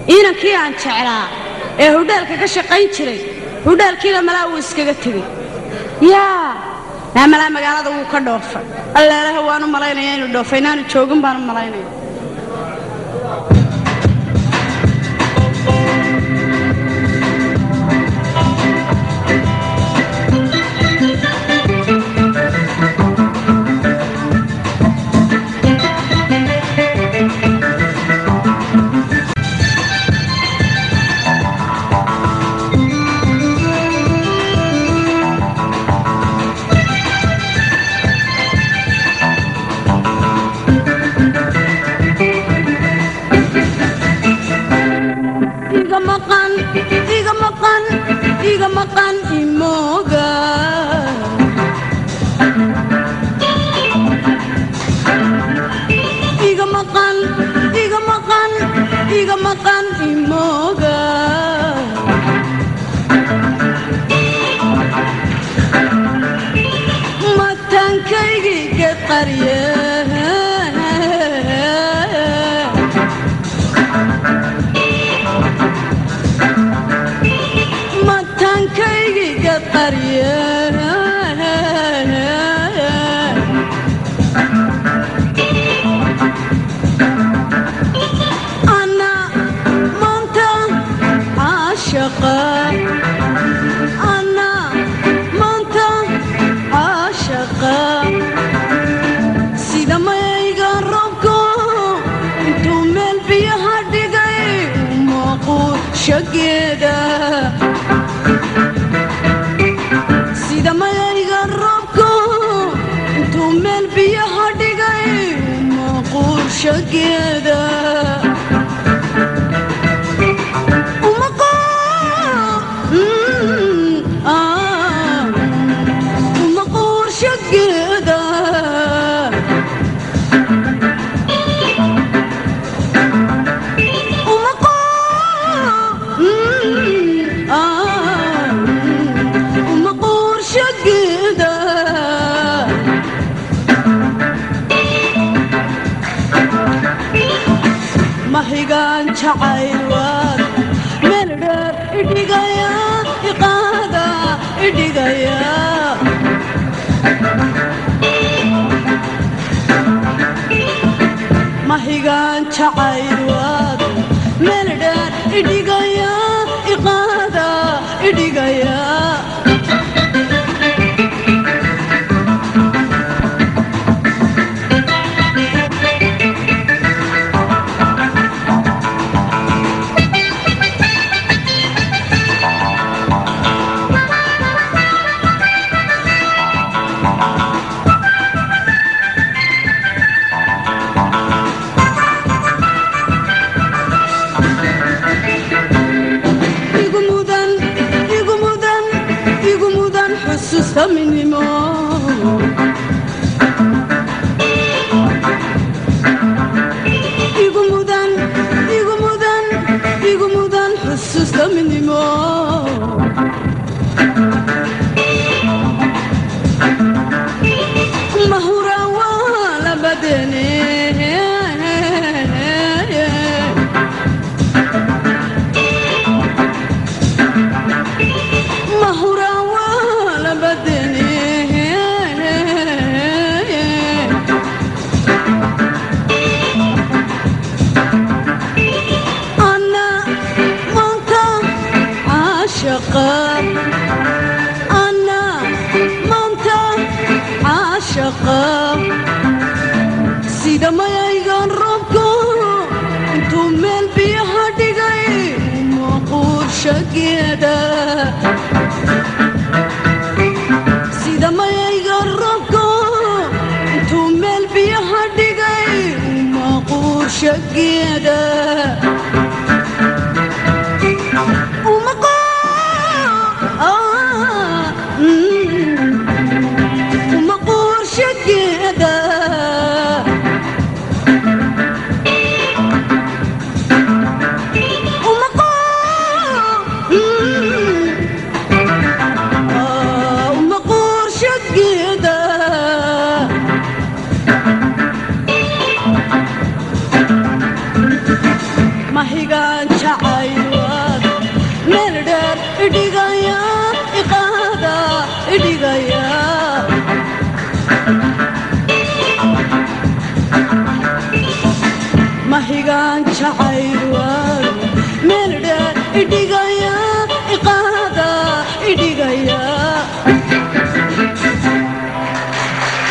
inankii aan jeclaa ee hudheelka ka shaqayn jiray hudheelkiina malaa wuu iskaga tegey yaa naa malaa magaalada wuu ka dhoofay alleelaha waanu malaynaya inuu dhoofay inaanu joogin baanu malaynaya iga maqan iga maqan iga maqan imooga iga maqan iga maqan iga maqan imooga mataankaygii geqarye mataankaygii geqarye ana maanta caashaqa ana maanta caashaqa sida mayga robko intuu meel biyaha dhigay muuquushageeda sida mayayga roobko intuu meel biyaha dhigay muuquushageeda uma qoo- Mm, ah, uma quurshageeda uma qoo- Mm, ah, uma quurshageeda mahigaan jacayl waad meel dheer idhigaya iqaada idhigaya mahigaan jacayl waad meel dheer idhigaya iqaada idhigaya igu mudan igu mudan igu mudan xusuusta midnimo igu mudan igu mudan igu mudan xusuusta midnimo mahura waa labadene mahura waa labadene ana maanta caashaqa ana maanta caashaqa sida mayaygan roobko intuu meel biyaha dhigay maquurshageeda sida mayayga roobko intuu meel biyaha dhigay maquurshageeda uma qoo- ah, mm, uma quurshageeda uma qoo- mm, mahigaan jacaywaad meel dheer idhigaya iqaada idhigaya mahigaan jacaywaad meel dheer idhigaya